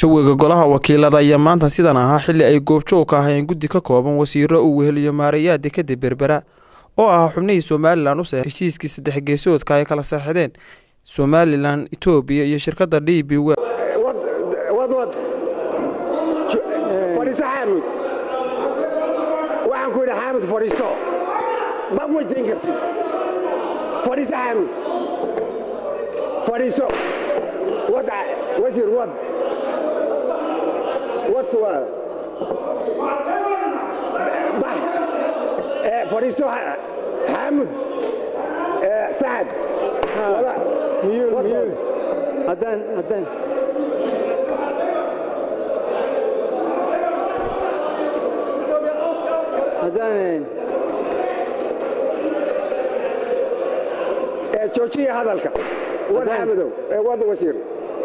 jawiga golaha wakiilada ayaa maanta sidan ahaa xilli ay goobjoog ka ahayeen guddi ka kooban wasiiro uu weheliyo maarayaha dekeda berbera oo ahaa xubnihii somalilan u seexay heshiiskii saddex geesoodka ay kala seexdeen somalilan etoobiya iyo shirkadda d b w wadwad fadhiiso xaamud waxaan ku yidhi xaamud fadhiiso ma weydiin kartid fadhiiso xaamud fadhiiso wad wasiir wad wad suwaa bax fadhiiso xaamud sacad miyuu miyuu haddaan haddaan haddaan joojiya hadalka wad xaamudow wad wasiir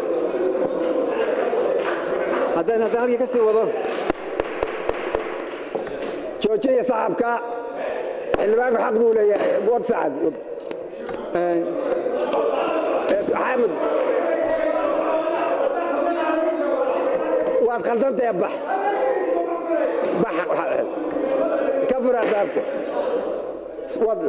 haddaan haddaan halkii ka sii wado joojiya saxabka xildhibaanku xaq buu leeyahay wad sacad xaamud waad khaldantae bax bax ka fur albaabka wad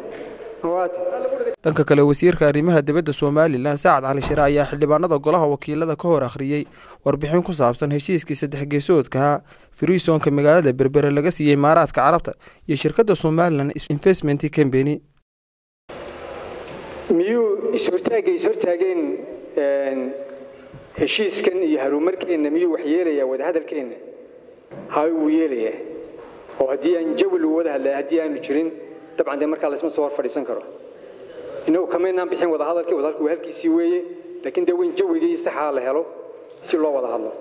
dhanka kale wasiirka arrimaha dibadda somalilan sacad cali shire ayaa xildhibaanada golaha wakiilada ka hor akhriyey warbixin ku saabsan heshiiskii saddex geesoodkaha friisonka magaalada berbere laga siiyey imaaraadka carabta iyo shirkadda somalilan investment company miyuu ishortaagay ishortaageen heshiiskan iyo haruumarkeenna miyuu wax yeelayaa wadahadalkeenna hay wuu yeelayaa oo haddii aan jawi lagu wada hadlaya haddii aanu jirin dabcan dee markaa laysma soo hor fadhiisan karo innagu kamaynaan bixin wadahadalkii wadahadalku waa halkiisii weeye laakiin dee weyn jawigii saxaa la helo si loo wada hadlo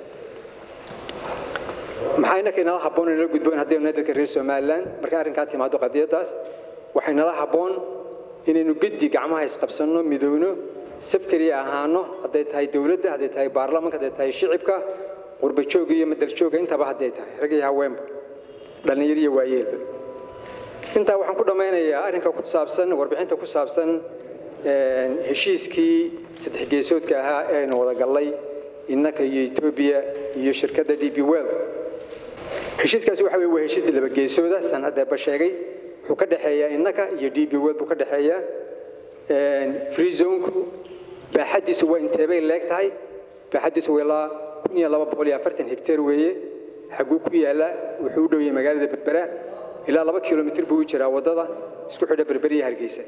maxaa innaka inala habboon inala gudboon haddaynu nahay dadka reer somalilan marka arrinkaa timaado qadiyaddaas waxay nala habboon inaynu geddi gacmaha isqabsanno midowno sabkeliya ahaano hadday tahay dowladda hadday tahay baarlamanka hadday tahay shicibka qurbajooga iyo madaljooga intaba hadday tahay rag iyo haweenba dhallinyar iyo waayeelba intaa waxaan ku dhammaynayaa arrinka ku saabsan warbixinta ku saabsan heshiiskii saddex geesoodka ahaa ee aynu wada gallay innaka iyo etoobiya iyo shirkadda d b well heshiiskaasi waxa weye waa heshiis laba geesooda saan haddeerba sheegay wuxuu ka dhexeeyaa innaka iyo d b well buu ka dhexeeyaa free zonku baaxaddiisu waa inteebay leeg tahay baaxaddiisu waa ilaa kun iyo laba boqol iyo afartan hektar weeye xaguu ku yaallaa wuxuu u dhow yahay magaalada berbera ilaa laba kilomitir buu u jiraa waddada isku xidha berberiya hargeysa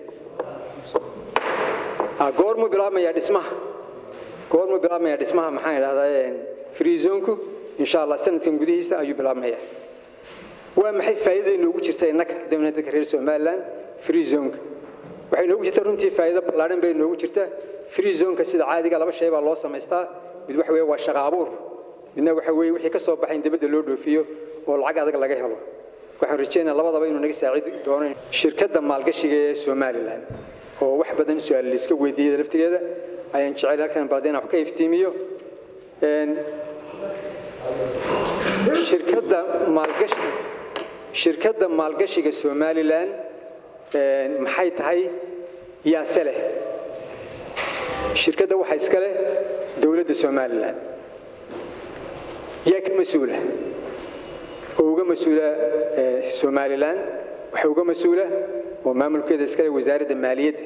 goormuu bilaabmayaa dhismaha goormuu bilaabmayaa dhismaha maxaan idhahdaa free zonku insha allah sanadkan gudihiisa ayuu bilaabmayaa waa maxay faa'iidada inoogu jirta innaka dawna dadka reer somaliland free zonka waxay inoogu jirta runtii faa'iido ballaadhan bay inoogu jirta free zonka sida caadiga laba shay baa loo samaystaa mid waxa weeye waa shaqa abuur midna waxa weeye wixii ka soo baxay in dibadda loo dhoofiyo oo lacag adag laga helo waxaan rajeynaa labadaba inuu naga saacidi doono shirkadda maalgashiga ee somalilan oo wax badan su-aal laiska weydiiyada laftigeeda ayaan jecel halkan balde inaan wax ka iftiimiyo shirkadda maalgashi shirkadda maalgashiga somalilan maxay tahay yaase leh shirkadda waxaa iska leh dowladda somalilan yaa ka mas-uula oo uga mas-uula somalilan waxaa uga mas-uula oo maamulkeeda iskale wasaaradda maaliyadda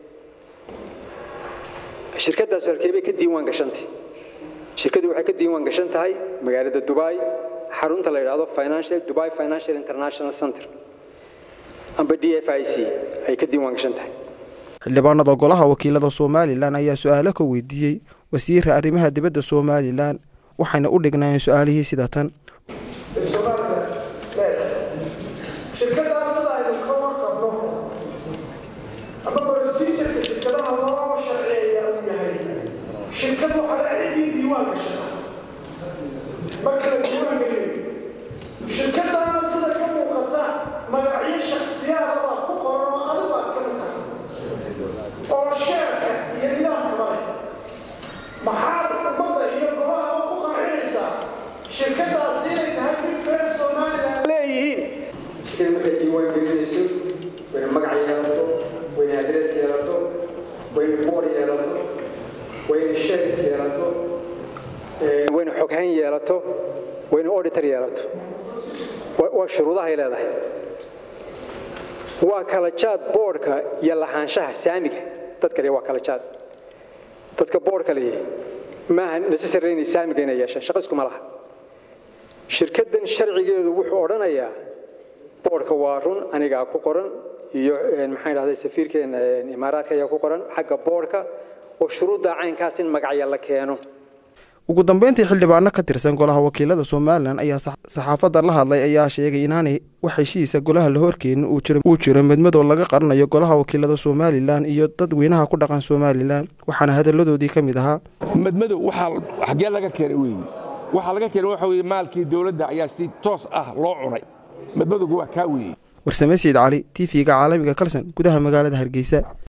shirkaddaas halkee bay ka diiwaan gashantay shirkaddu waxay ka diiwaan gashan tahay magaalada dubai xarunta la yidhaahdo financial dubai financial international center amba d f i c ay ka diiwaan gashan tahay xildhibaanada golaha wakiilada somalilan ayaa su-aalo ka weydiiyey wasiirka arrimaha dibadda somalilan waxayna u dhignaayeen su-aalihii sida tan shirkadaana sida ka muuqata magacyo shaksiyaada baa ku qoran oo adigu aad ka mid tahay oo sheerka iyo nidaamkaba leh maxaad ummadda iyo golaha ku qancinaysaa shirkadaasi inay tahay mid reer somalilan leeyihiin shirkad markay diiwaan gelinayso wayna magac yeelato wayna adres yeelato wayna boor yeelato wayna shares yeelato wayna xoghayn yeelato wayna auditor yeelato waa shuruudahay leedahay waa kala jaad boodhka iyo lahaanshaha saamiga dadka le waa kala jaad dadka boodhka leeyahay maaha necessary inay saamiga inay yeeshaan shaqo iskuma laha shirkaddan sharcigeedu wuxuu odhanayaa boodhka waa run anigaa ku qoran iyo maxaan dhahday safiirkeena imaaraadka ayaa ku qoran xagga boodhka oo shuruudda caynkaas in magacya la keeno ugu dambeyntii xildhibaano ka tirsan golaha wakiilada somalilan ayaa saxaafadda la hadlay ayaa sheegay inaanay wax heshiisa golaha la horkeenin uu jiro medmadow laga qaranayo golaha wakiilada somalilan iyo dadweynaha ku dhaqan somalilan waxaana hadalladoodii ka mid ahaa medmadow waxaa xaggee laga keenay weeye waxaa laga keenay waxa weye maalkii dowladda ayaa si toos ah loo cunay medmadowga waa kaa weeye warsame siid cali t v-ga caalamiga kalson gudaha magaalada hargeysa